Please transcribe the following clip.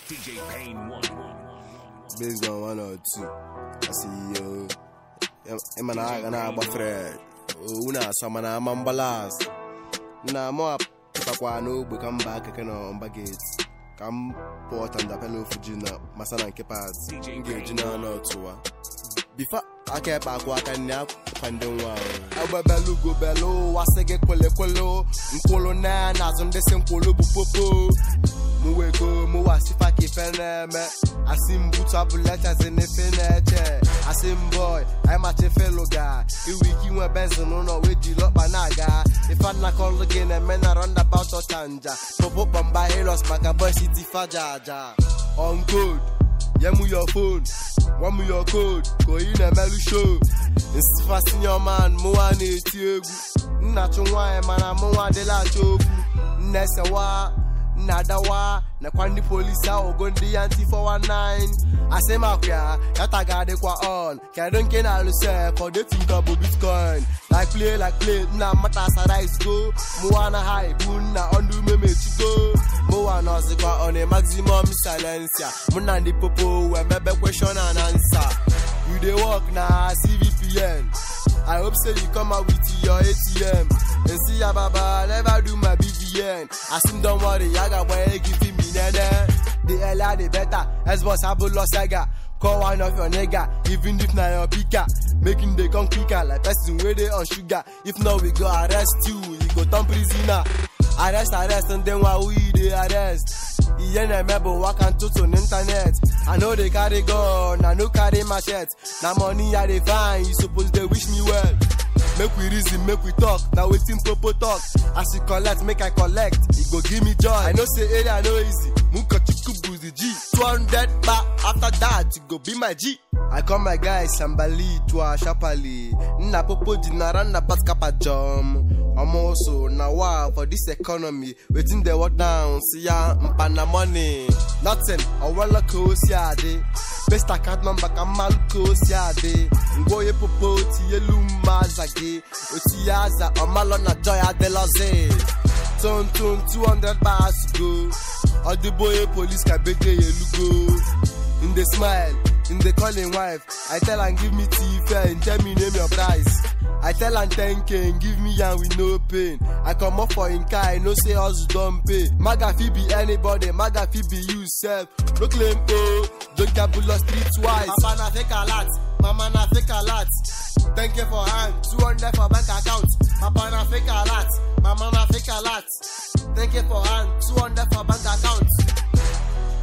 DJ Payne one. based on one or two. I see you. Ema na aga na agba Fred. Una asama na ama mbalas. Na mo apụtakwa n'ogbe ka mba akeke na mba gate. Ka m pụọ tandapela ofu ji na masana nke pat. M ga-eji na ọnụ ọtụwa. Bifa aka ekpe akwụ aka nne akwa ndị nwa ahụ. Agbabelu gobelu ụwa sị gị kwelekwelu. Nkwulu na n'azụ ndị si nkwulu bụ popo. mụ wego mụ wasifa ka ife na-eme asị m butu abụlechazi n'ife na-eche asị m boy anyị macha ife lụga iwe ike inwe benzin n'ụlọ wee jiri ọkpa na-aga ife anakọlụ gị na-eme na roundabout ọchanja popo kpọmba hilos maka boy city faja aja on code nye mụ your phone gwa mụ your code ka oyi na-emelụ show nsifa senior man mụnwa na-eti egwu nnachu nwaanyị mana mụnwa adịla achọ okwu nnesewa nnadawa nakwa ndị polisi ahụgo ndị ya ntị 419 asị m akwụya yata ga-adịkwa on kedu nke na-alụse for dating ka bụ bitcoin like play like play nna mata sarais go mụwa na ha ebu nna ọnụ ume mechigo mụwa nọzikwa on a maximum silencia mụ na ndị popo wee mebe question and answer you dey work na cvpn I hope say you come out with your ATM and see ya baba never do my BVN. I seem don't worry, I got why giving me nene. The earlier the better. As boss Abulo Saga. Call one of your nigga, even if na your picker. Making they come quicker like person where they on sugar. If not, we go arrest you, you go turn prisoner. Arrest, arrest, and then why we they arrest? Iye na-eme bụ waka ntụtụ n'ịntanet I know they carry gun, I no carry machete Na money I dey find, you suppose dey wish me well Make we reason, make we talk, na wetin popo talk As you collect, make I collect, e go give me joy I know say area no easy, Mukachukwu bụ the G 200 ba, after that, you go be my G I call my guys Sambali, Twa, Shapali Nna popo ji na roundabout kapa jom Omoso na wow for this economy wetin dey work down si ya mpana money nothing ọwụla ka o si adị best account number ka mmanụ ka o si adị ngwa onye popo tinyelu mma aza gị otinye aza ọmalọ na joy adịlọzi tonton 200 bars go ọdịbo onye police ka bege ya elugo in the smile in the calling wife i tell am give me tea fair and tell me name your price i tell am 10k and give me yam with no pain i comot for him car i know say hustle don pay maga fit be anybody maga fit be you sef no claim o jokabulo street wise papa na fake alert mama na fake alert 10k for hand 200 for bank account papa na fake alert mama na fake alert 10k for hand 200 for